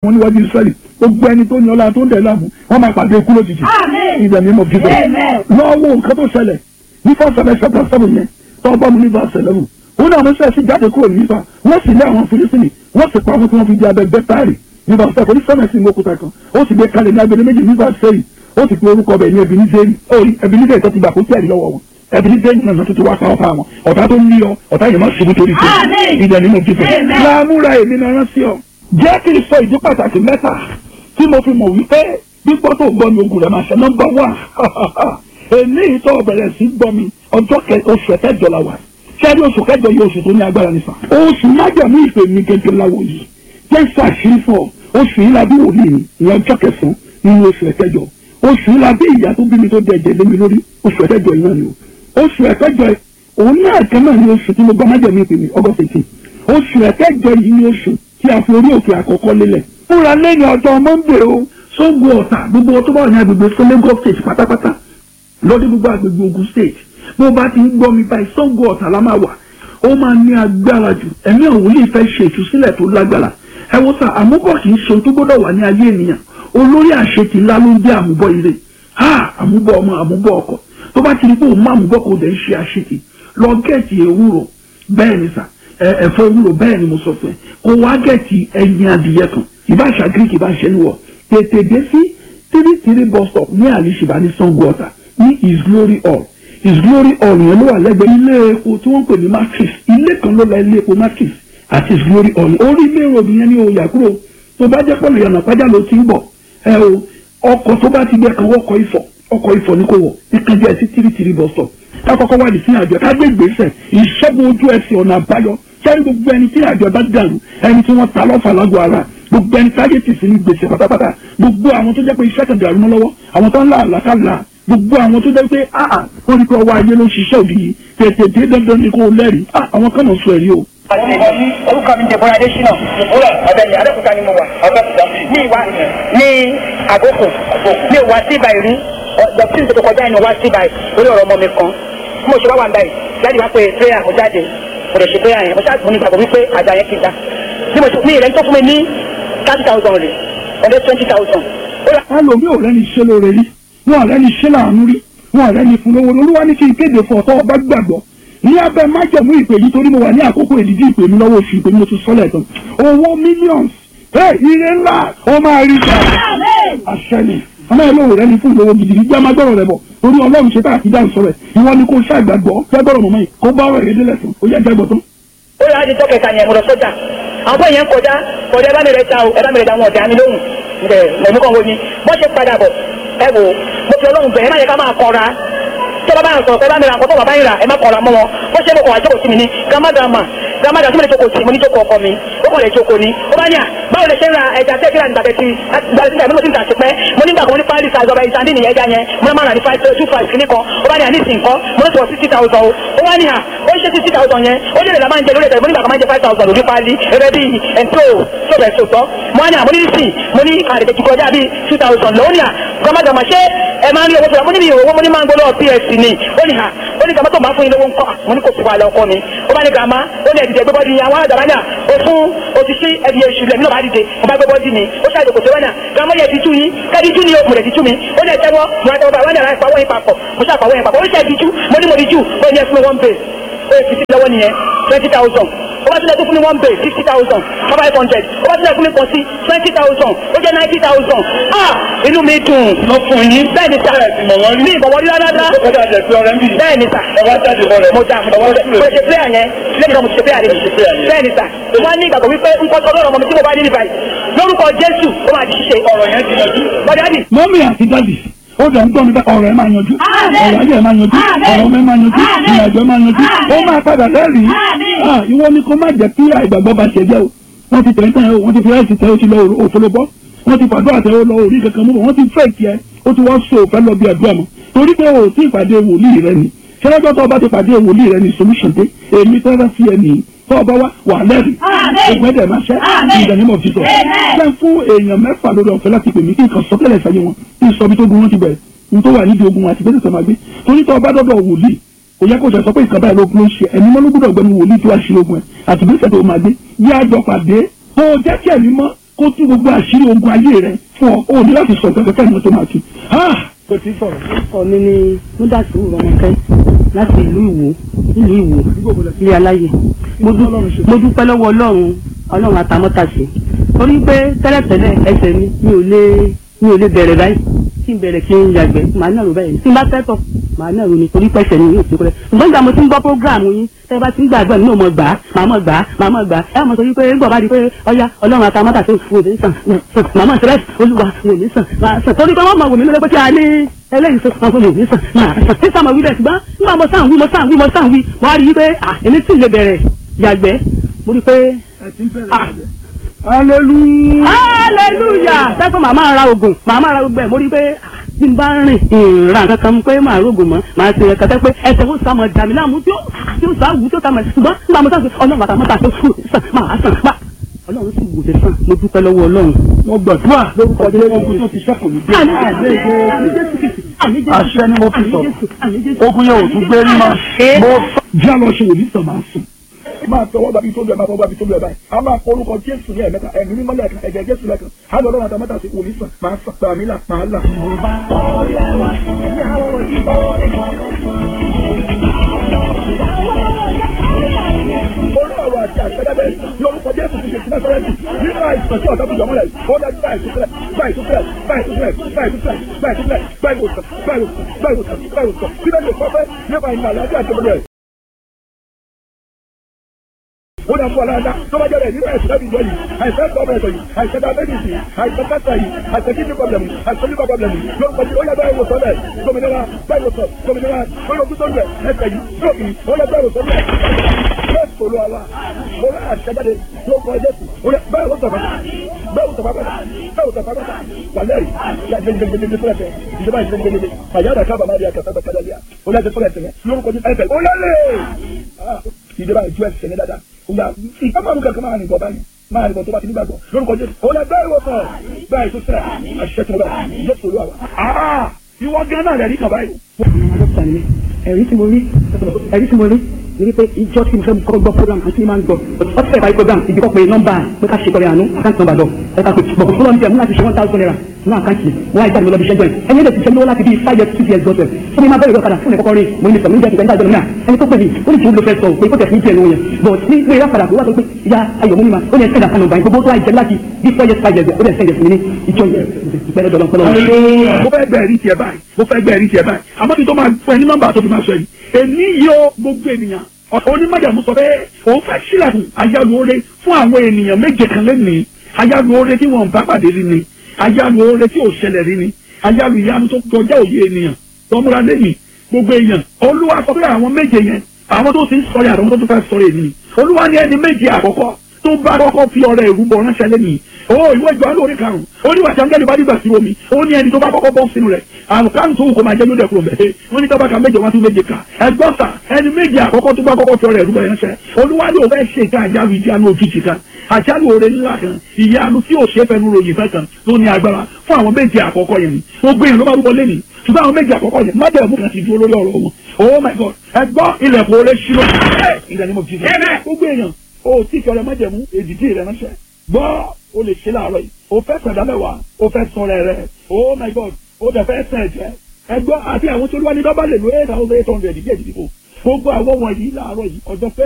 wọn níwájú israẹli gbogbo ẹni tó ní ọlá tó ń dẹ̀ láàmú wọn máa pàdé ikú lójijì in the name of Jesus lọ́wọ́ nǹkan tó ṣẹlẹ̀ ní first seven chapter seven yẹn tó bá mu ní verse eleven òun náà wọ́n ṣe jáde kúrò ní nípa wọ́n sì lé àwọn filisini wọ́n sì pa àwọn tí wọ́n fi di abẹ bẹ́tàrì ní verse seven ní sẹ́mẹ̀sì ní òkúta kan ó sì gbé kalẹ̀ ní abẹ́lé méjì ní verse seven ó sì pe orúkọ bẹ̀ ní ebinizeri ebinizeri tó ti gbà kó tí ẹ̀rí lọ́wọ́ wọn ebinizeri náà tó ti wá pa ọ́ fáwọn ọ̀tá tó ń lé ọ ọ̀tá yẹn má ṣubú torí tó ìdẹ̀ nínú jíjẹ láàmúra èmi náà rán sí ọ jẹ́ kí n sọ ìdí pàtàkì mẹ́ta tí mo fi mọ̀ wípé gbígbọ́ tó gbọ́ mi ogun rẹ̀ máa ṣe nọ́mbà wà èmi tó bẹ̀rẹ̀ sí gbọ́ mi ọjọ́ oṣù ẹ̀kẹ́jọ la wà sẹ́ni oṣù kẹjọ yìí oṣù tó ní agbára nípa oṣù májàmú ìpè mi gẹ́gẹ́ láwo yìí jẹ́ sàṣírí fún ọ oṣù yìí la bí wòlíì mi ìyẹn ọjọ́ kẹsàn-án nínú oṣù ẹ̀kẹjọ oṣù yìí la bí ìyá tó bí mi tó dẹ̀jẹ̀ lé mi lórí oṣù ẹ̀kẹjọ yìí náà ni o oṣù ẹ̀kẹjọ òun náà kan náà ni oṣù tí mo gbọ́ májàmú ìpè mi August eighteen oṣù ẹ̀kẹjọ yìí ni oṣù tí a fi orí òkè àkọ́kọ́ lélẹ̀ fúnra lẹ́yìn ọjọ́ Monday o sógun ọ̀tà gbogbo tó bá wà ní agbègbè fún Lagos state pátápátá lọ́dún gbogbo agbègbè Ogun state bó bá ti ń gbọ́ mi báyìí sógun ọ̀tà la máa wà ó máa ní agbára jù ẹ̀mí àwọn wòlíì fẹ́ ṣe ìtúsílẹ̀ tó lágbára ẹ wo sá àmúbọ̀ kì í ṣe ohun tó gbọ́dọ̀ wà ní ayé ènìyàn olórí àṣetì ńlá ló ń jẹ́ àmúbọ̀ ire ha àmúbọ̀ ọmọ àmúbọ̀ ọkọ tó bá ti rí pé òun má àmúbọ̀ kò dẹ̀ ń ṣe àṣetì lọ gẹ̀ẹ́tì ewúro bẹ́ẹ̀ ni sà ẹ̀fọ́ ewúro bẹ́ẹ̀ ni mo sọ fún ẹ kó wá gẹ̀ẹ́tì ẹyin adìyẹ kan ìbáṣà greek ìbáṣẹ níwọ̀ tètè dé sí three three bus stop ní àlìṣìbá ní Ṣàngó Ọ̀tà ní his glory hall his glory hall yẹn ló wà lẹ́gbẹ̀ẹ́ ilé epo tí wọ́n ń pè ní matrix ilé kan ló la ilé epo matrix àti his glory hall orí ilé road yẹn ní oyà kúrò tó bá jẹ́ pọ̀lù yànnà pàjá ló ti ń bọ̀ ẹ o ọkọ̀ tó bá ti gbẹ kan ọkọ̀ ifọ̀ ọkọ̀ ifọ̀ ní kò wọ̀ ìkànjẹ́ sí three three bus stop kákọ́kọ́ wà ní sí àjọ ká gbé ìgbésẹ̀ ìṣẹ́gun ojú ẹsẹ̀ ọ̀nà àbáyọ sẹ́ni gbogbo ẹni tí àjọ bá dàrú ẹni tí wọ́n ta lọ́fà lágọ̀ọ́ ara gbogbo ẹni táyé tì sí ní gbèsè pátápátá gbogbo àwọn tó jẹ́ pé iṣẹ́ kan dàrú mọ́ lọ́wọ́ àwọn tó ń là àlàkàlà gbogbo àwọn tó jẹ́ pé áà wọ́n rí pé ọwọ́ ayé ló ń ṣiṣẹ́ òbí yìí tètè dé dandan ni kò lẹ́rìí àwọn kan náà sọ ẹ̀rí o. orúkọ mi jẹ bọ́lá adésínà ìbúra ọ̀bẹ̀ni adékúta ni mo wà ọ̀bẹ̀kúta ní ìwà ní àgókò ní ìwà sí ibà ìrí dọ̀tí tó kọjá ìnú wá sí ibà orí ọ̀rọ̀ ọmọ mi kan bí mo ṣe wá wà ń báyìí jáde wá pé prayer mo jáde mo lè ṣe prayer yẹn mo ṣáà mo ní gbàgbọ́ wípé àjà yẹn ti da bí mo ṣe ní ìrẹ́ni tó fún mi ní thirty thousand rè ọ̀dẹ́ twenty thousand. ẹlòmíì ò rẹ́ni ṣe lóore rí wọn ò rẹ́ni ṣe láàánú rí wọn ò rẹ́ni fún lówó olúwa ní kí n kéde fún ọ̀tọ́ ọba gbàgbọ́ ní abẹ́ májẹ̀mú ìpè yìí torí mo wà ní àkókò ìdíjí ìpè mi lọ́wọ́ oṣù ìpè mi mo ti sọ́lẹ̀ tán owó millions ẹ ire ńlá ó máa rí jà àṣẹ ni ọmọ ẹ lóore rẹ́ni fún ìlówó gidi gbígbá má gbọ́rọ̀ rẹ bọ̀ torí ọlọ́run ṣe tá àti dáhùn sọ̀rọ̀ ẹ̀ ìwọ ni kò ṣàgbàgbọ́ jágbọ́rọ̀ mọ̀mọ́ yìí kó bá ọ̀rọ̀ ìrẹ́dẹ́lẹ̀ tán ó yá jágbọ́ tán ó yà á di tó kẹta yẹn mo lọ sọ́jà àwọn bóyá ń kọjá kọjá ẹ bá mi rẹ ta o ẹ bá mi rẹ ta wọn ọ̀dà mi lóhùn ǹdẹ lẹ́nu kan wo ni bọ́ ṣe padà bọ̀ ẹ wò mo fi ọlọ́run bẹ̀ ẹ má yẹ ká máa kọra tó bá bá yàn sọ̀rọ̀ ẹ bá mi ra nǹkan tó bàbá yìí rà ẹ má kọra mọ́ wọn bọ́ ṣe mo kọ̀ wá jókòó sí mi ní gàmádàmà gàmádà tí mo lè jókòó sí mo ní jókòó ọkọ mi ó kàn lè jókòó ni ó bá ní à báwo lè ṣe ń ra ẹja tẹ́ kíra nígbà tẹ́tí gbàdúrà mo ti ń tà sí pẹ́ mo nígbà kan mo ní pálí sa ìjọba ìsàndí nìyẹn ẹja yẹn mo máa rà ní five two five kìíní kan ó bá ní à ní ìsìn kan mo ní sọ sixty thousand o ó wá ní à ó ṣe sixty thousand yẹn ó lè la máa ń jẹ lórí ẹ̀tẹ̀ mo nígbà kan máa ń jẹ five thousand lórí pálí ẹ̀rẹ́ bíi ẹ̀ńtó sọ̀bẹ̀ sọ̀tọ̀ mo wá ní à mo ní ìsìn mo ní àdèkè kọjá bíi two thousand lọ́wọ́ ní à gbọmọgbọmọ ṣé ẹ máa ń rí owó tó yà mo ní mi ò owó mo ní máa ń gbọ́ lọ́wọ́ ps ni ó ní à ó ní gàmá tó máa fún yín lówó ńkọ́ mo ní kò sí wàhálà ọkọ mi ó bá ní gàmá ó ní ẹ̀dìdẹ̀ gbẹ́bọ́dì yín àwọn àdàbà náà ó fún òṣìṣẹ́ ẹ̀dì èṣù lẹ́mí náà bá dìde mo bá gbẹ́bọ́dì ni ó ṣàjò kò sí wẹ́nà gàmá yẹ ti tú yín kẹ́ẹ̀dì tú ni ó mùrẹ̀ ti tú mi ó ní ẹ̀tẹ́wọ́ mo ra tẹ́wọ́ bá wẹ́nà láì pawọ́ yín papọ̀ mo ṣàpawọ́ yín papọ̀ ó ṣe ẹ̀dì tú mo ní mo di jù ó ní ẹ fún mi one base ó fi sí lọ́wọ́ nìyẹn twenty thousand ó bá tilẹ̀ tó fún mi one base fifty thousand five hundred ó bá tilẹ̀ fún mi pọ̀ sí twenty thousand ó jẹ́ ninety thousand ah inú mi dùn lọ fún yín bẹ́ẹ̀ ni sà ní ìbọ̀wọ́ rí rárá bẹ́ẹ̀ ni sà mo dà mo ṣe prayer yẹn lẹ́yìn náà mo ṣe prayer rẹ̀ bẹ́ẹ̀ ni sà wọ́n ní ìgbàgbọ́ wípé nǹkan tó lọ́rọ̀ ọmọ mi tí mo bá ní ní báyìí lórúkọ Jésù ó máa di ṣíṣe ọ̀rọ̀ yẹn ti yanjú bọ́dá dì. mọ́mí àti dádì ó dẹ̀ ń gbọ́ mi bá ọ̀rọ̀ ẹ̀ máa yanjú ọ̀rọ̀ ayé ẹ̀ máa yanjú ọ̀rọ̀ ọmọ ẹ̀ máa yanjú ìrìnàjò ẹ̀ máa yanjú ó máa padà lẹ́rìí ìwọ ni kó má jẹ́ kí àìgbàgbọ́ bá ṣe jẹ́ o wọ́n ti tẹ̀ ń tẹ̀ o wọ́n ti fi ráìsì tẹ̀ o ti lọ òfolobọ́ wọ́n ti fàdúrà tẹ̀ o lọ orí kankan mú bọ̀ wọ́n ti fẹ́ kí ẹ ó ti wọ́n so òfẹ́ lọ bí àdúrà mọ́ torí pé o ti ìpàdé wòlíì rẹ ni ṣẹlẹ́jọ́ tó o bá ti pàdé wòlíì rẹ ni solution dé èmi tẹ́lẹ̀ sí ẹ nìyí tó o bá wá wà lẹ́rìí ogun ẹ̀dẹ̀ máa ṣẹ́ ìdánimọ̀ fi sọ ṣẹ́ fún èèyàn mẹ́fà lórí ọ̀fẹ́ láti pè mí kí nǹkan sọ́tẹ́lẹ̀ sáyé wọn kí n sọ bí tó gun wọn ti bẹ̀rẹ̀ n tó wà nídìí ogun wọn àti bẹ́sẹ̀ tó máa gbé torí tó o bá dọ́dọ̀ wòlíì kò yẹ kó sọ pé ìkàbá ẹ̀ lógun ló ń ṣe ẹni mọ́ ló gbọ́dọ̀ gbẹ́nu wòlíì tó wá ṣe ogun ẹ̀ àti bẹ́sẹ̀ tó máa gbé yí àjọ pàdé tó o jẹ́ kí ẹ̀mí mọ́ kó tú gbogbo àṣírí ogun ayé rẹ fún ọ ó ní láti sọ ìgbàgbọ́ kẹ́ni tó máa tu. kò tí ì sọ̀rọ̀. orúkọ mi ni múdàsí rọmọkẹ láti ìlú ìwò ìlú ìwò ilé aláyè mo dú- mo dúpẹ́ lọ́wọ́ ọlọ́run ọlọ́run àtàmọ́tàṣe torí pé tẹ́lẹ̀tẹ́lẹ̀ ẹsẹ̀ mi mi ò lè mi ò lè bẹ̀rẹ̀ báyìí kí n bẹ̀rẹ̀ kí n yàgbẹ́ màá náà rò báyìí tí n bá fẹ́ tọ̀ màá náà rò ní torí pẹ́sẹ̀ ni yóò ti kọ́lẹ̀ ṣùgbọ́n ìgbà mo ti ń gbọ́ prógráàmù yín tẹ́ bá ti ń gbàgbọ́ mi ò mọ̀ gbà á màá mọ̀ gbà á màá mọ̀ gbà á ẹ mọ̀ sọ wípé ń bọ̀ bá di pé ọya ọlọ́run àtàmọ́tàṣe wò ní sàn màá mọ̀ sẹ́lẹ̀ olúwa wò ní sàn màá sàn torí pé wọ́n mọ̀ wò mí lọ́lẹ́ pé kí a ní eléyìí tó sàn fún mi ní sàn máa sàn ní sàmọ̀ wí bẹ́ẹ̀ ṣùgbọ́n nígbà mo sàn wí mo sàn wí mo sàn wí mo wá rí i pé à èmi tí ì lè bẹ̀rẹ̀ yàgbẹ́ mo rí i pé ah hallelujah. hallelujah sẹ́kọ̀ màmá ra oògùn màmá ra gbogbo ẹ̀ mo rí i pé ah, bí n bá rìn ìrìn kankan pé màá rògùn mọ́ màá ṣe ẹ̀ka tẹ́ pé ẹsẹ̀ ó sàmọ̀ dàmí láàmú tí ó tí ó sá wù tí ó sàmọ̀ ṣùgbọ́n nígbà mo sàn pé ọlọ́run bàtà mọ́ta tó fún sàn máa sàn máa ọlọ́run sì wò ṣe sàn mo dúpẹ́ lọ́wọ́ ọlọ́run. mo gbàdúrà lórúkọ jẹ́ ogun tó ti ṣẹ́kù ní dé. àṣẹ ni mo fi sọ̀rọ̀ ogun yẹn ò tún gbé rí mọ́. mo sọ. jẹ́ àlọ́ ṣe wòlíì sọ máa sùn. máa tọwọ́ gbàbí tó bẹ̀rẹ̀ máa tọwọ́ gbàbí tó bẹ̀rẹ̀ báyìí. a máa kọ orúkọ jésù ní ẹ̀mẹ́ta ẹ̀mí mímọ́ lẹ́ẹ̀kan ẹ̀jẹ̀ jésù lẹ́ẹ̀kan. a lọ lọ́wọ́ àtàmọ́tà sí wòlíì sàn máa sàn gbàmí là máa là. orí ọ̀rọ̀ àti àṣẹ́dẹ́gbẹ́ lórúkọ jésù ti ṣe sí násọ́rẹ́tì nínú àìsàn tí ọ̀tá fi jọmọ́ rẹ̀ ó dájú báyìí tó fẹ́lẹ̀ báyìí tó fẹ́lẹ̀ báyìí tó fẹ́lẹ̀ báyìí tó fẹ́lẹ̀ báyìí tó fẹ́lẹ̀ báyìí tó fẹ́lẹ̀ báyìí tó fẹ́lẹ̀ báyìí tó fẹ́lẹ̀ báyìí tó fẹ́lẹ̀ síbẹ̀ lè sọ pé nípa ìlànà àlàáfíà tó bẹ̀rẹ̀ ó dà fún aláàdá tó bá jẹ́rẹ̀ nínú ẹ̀sùn láti ìjọ yìí àìsàn tó bẹ̀rẹ̀ yìí àìsàn diabetes yìí àìsàn cancer yìí àìsàn kidney problem yìí àìsàn liver problem yìí lórúkọ tí ó yẹ báyìí wòsàn rẹ̀ gómìnira báyìí wòsàn gómìnira lórí ojú tó ń rẹ̀ ẹsẹ̀ yìí stroke yìí ó yẹ báyìí wòsàn rẹ̀ bẹ́ẹ̀ sọ̀rọ̀ àwa mo rẹ̀ àṣẹjáde lórúkọ jésù ó yẹ báyìí wòsàn bàtà báyìí wòsàn bàtà báyìí wòsàn bàtà wàlẹ́rì gbẹgbẹgbẹgbẹ fúlẹ̀fẹ̀ ìjọba ìgbẹgbẹgbẹ fàyàrá kábàámà rí akẹ́kọ̀ọ́ bàtà lẹ́yà ó yẹ fúlẹ̀fẹ̀ yẹn lórúkọ jésù ẹ̀fẹ̀ ó yẹ lé ìjọba ìjọ ẹsẹ̀ ní dáadáa ìgbà ìkápá mi kankan máa rìn bọ̀ báyìí máa rìn bọ̀ tó bá ti nígbàgbọ́ lórúkọ jésù ó lẹ bẹ́ẹ̀ wọ̀ sọ̀ báyìí tó sẹ́ àṣìṣe tó bá jésù olúwa wa. ìwọ gan náà rẹ̀ rí kan báyìí. dókítà ni ẹ̀rí tí mo rí ẹ̀rí tí mo rí ni wípé ìjọ tí mo fẹ́ kọ́ gbọ́ program àti ní máa ń gbọ́ ọtí fẹ́ parí program ìdí kọ́ pé nọ́mbà pé ká ṣe kọ́rẹ́ àánú àkáǹtì nọ́mbà lọ ẹ̀ka pé bọ̀ fún lọ́nà tí ẹ̀mú láti ṣe one thousand naira ní àkáǹtì wọ́n á ìjáde lọ́bi ṣẹ́jọ́ ẹ̀ ẹni ẹ̀dẹ̀ ti ṣe lówó láti bí five years six years gbọ́dọ̀ fún mi máa bẹ̀rẹ̀ ìrọ̀kadà fún ẹ̀kọ́kọ́ rí mo ní sọ̀rọ̀ níjẹ́ ti gbẹ́ńdà jọ̀lọ́mìnà ẹni tó pè mí ó ní kí n lo fẹ́ sọ pé kó tẹ̀ fún ìjẹ́ ìlú yẹn but ní ilé ìrọ̀kadà kó wá sọ pé ya ayọ̀ múnimá ó ní ẹ̀ sẹ́dà kanu báyìí gbogbo tó wá ìjẹ́ láti bí four years five years ó dẹ̀ sẹ́yẹ̀ fún mi ní ìjọ yẹn ìpẹ́rẹ́ dọ̀lọ́ pẹ́lọ́ mo fẹ́ gbẹ́ ẹ̀rí tiẹ̀ báyìí mo fẹ́ gbẹ́ ẹ̀rí tiẹ̀ báyìí àmọ́ kí n tó máa fún ẹ ní nọ́mbà tó fi máa sọ yìí èmi yóò gbogbo ènìyàn onímọ̀jàmú sọ pé òun fẹ́ sílẹ̀kùn ayálùore fún àwọn ènìyàn méje kan lẹ́nìí ayálùore tí wọ́n bá pàdé rí ni ayálùore tí ò ṣẹlẹ̀ rí ni ayálù ìyanu tó kọjá òye ènìyàn tọmúra lẹ́yìn gbogbo èèyàn olúwa sọ pé àwọn méje yẹn àwọn tó ti ń sọ̀rọ̀ àtàwọn tó tún fẹ́ sọ̀rọ̀ ènìyàn olúwa ní ẹni méje àkọ́kọ́ tó bá kọ́kọ́ fi ọ̀rẹ́ ìrúbọ ránṣẹ́ lẹ́nìí ó ìwé ìjọ lórí karùn-ún ó ní wàtí angẹ́lì bá dìgbà sí omi ó ní ẹni tó bá kọ́kọ́ bọ́ sínú rẹ̀ àrùn kárùn tó wù kó máa jẹ́ ló dẹ̀kúrò mẹ́ẹ̀ wọ́n ní tọ́ba ka méje wọ́n tún méje kà ẹgbọ́n sà ẹni méje àkọ́kọ́ tó bá kọ́kọ́ fi ọ̀rẹ́ ìrúbọ ránṣẹ́ olúwa ní òun fẹ́ ṣe ìka àjálù ìjánu òjijì kan àjálù oore ńlá kan ìyanu tí ò ṣe é fẹnu ròyìn fẹ́ kan tó ní agbára fún àwọn méje àkọ́kọ́ yẹn ni gbogbo èèyàn ló máa rúbọ lẹ́nìí ṣùgbọ́n àwọn méje àkọ́kọ́ yẹn má bẹ̀rẹ̀ mú kan ti dúró lórí ọ̀rọ̀ wọn oh my god ẹgbọ́n ilẹ̀kùn oore ṣírò ìdá ni mo fi ṣe gbogbo èèyàn o tí kí ọrẹ májẹ̀mú èdìdí rẹ ránṣẹ́ gbọ́ o lè ṣe láàárọ̀ yìí o fẹ́ sẹ̀dá mẹ́wàá o fẹ́ sọ rẹ̀ rẹ̀ oh my god o dẹ̀ fẹ́ sẹ̀ jẹ́ ẹgbọ́n àti àwọn tó lúwa ní dọ́bà lè lo eight thousand eight hundred díẹ̀ dídìbò gbogbo àwọn wọ̀nyí láàárọ̀ yìí ọjọ́ fẹ́